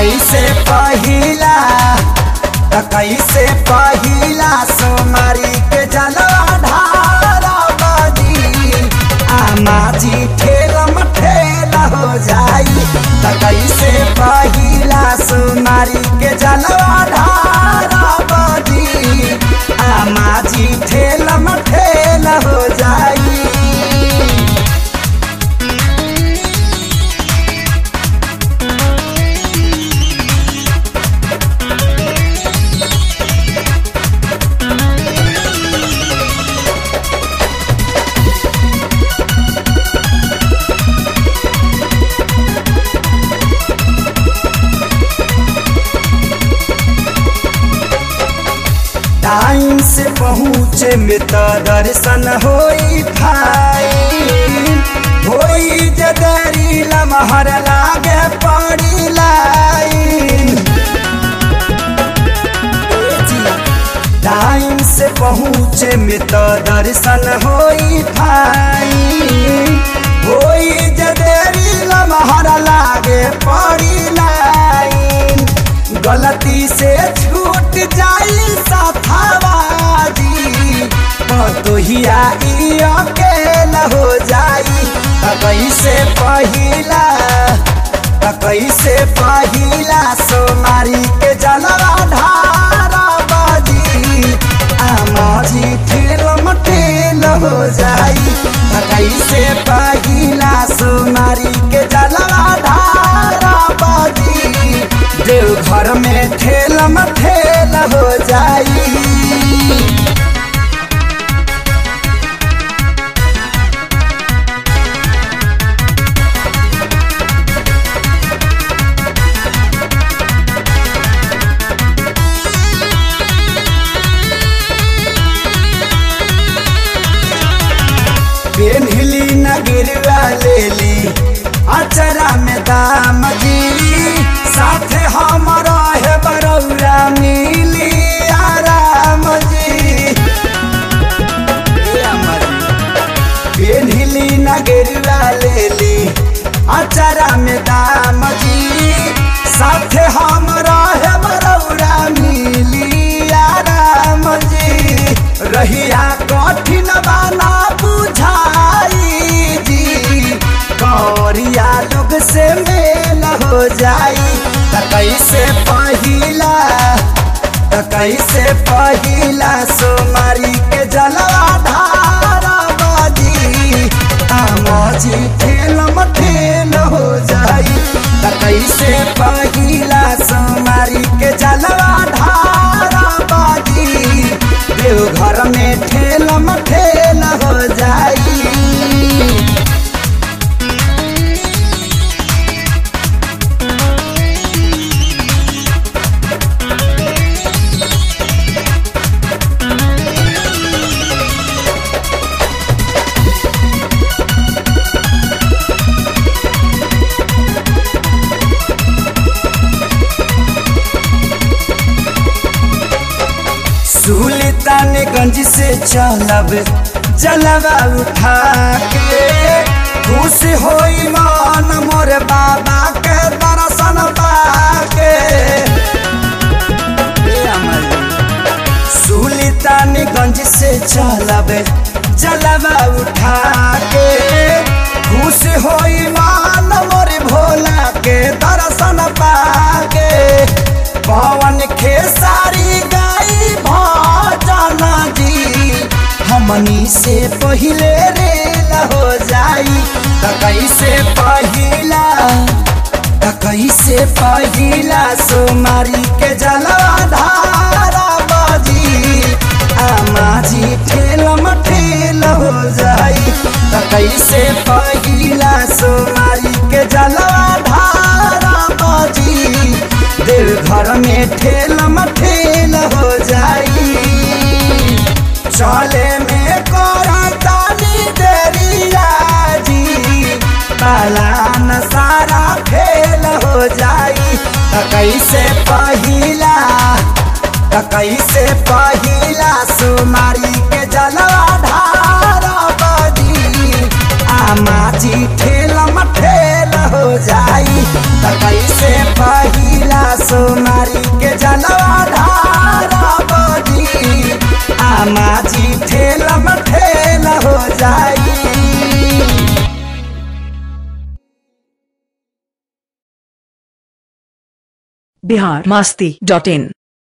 कैसे पहिला त कैसे पहिला सोमारी के जलवा ढारा बजी आमा जी ठेलम ठेला हो जाई त कैसे पहिला सोमारी के जलवा ढारा बजी आमा जी ठेलम ठेला हो जाई टाइम से पहुँचे में तो दर्शन होई फाइन होई जदरी लमहर लागे पड़ी लाइन टाइम से पहुँचे में तो दर्शन होई फाइन होई जदरी लमहर लागे पड़ी लाइन गलती से छूट जाई साथावाजी पतोहिया ई अकेला हो जाई त कैसे पहिला त कैसे पहिला सोमारी के जलवा ढारा बाजी आमाजी ठेलम ठेल हो जाई त कैसे पहिला सोमारी के जलवा ढारा बाजी देव घर में ठेलम ठेल हो जाई पेन्हली न गिरवा लेली अचरा में दाम जी साथे हमारा है बरौरा मिली आराम जी पेन्हली न गिरवा लेली अचरा में दाम जी साथे हमारा है बरौरा मिली आराम जी रहिया कठिन बाना बुझाई जी कौरिया लोग से मेल हो जाई त कैसे पहिला त कैसे पहिला सोमारी के जलवा धारा बाजी आमाजी ठेलम ठेल हो जाई त कैसे पहिला सोमारी के जलवा धारा बाजी देव घर में ठेलम ठेल हो जाई सुल्तानगंज से चलब जलवा उठा के खुश होई मन मोर बाबा के दर्शन पाके सुल्तानगंज से चलब जलवा उठा के खुश होई मन मोर भोला के दर्शन पाके पवन खेसारी गाई भजन जी हमनी से पहिले रेल हो जाई त कैसे पहिला त कैसे पहिला सोमारी के जलवा धारा बाजी आमाजी ठेलम ठेल हो जाई त कैसे पहिला सोमारी के जलवा धारा बाजी देव घर में ठेलम ठेल हो जाई चले में करतानी देरिया जी पालान सारा फेल हो जाई त कैसे पहिला त कैसे पहिला सुमारी के जलवा ढारा बजी आमाजी ठेलम ठेल हो जाई त कैसे पहिला बिहार मस्ती डॉट इन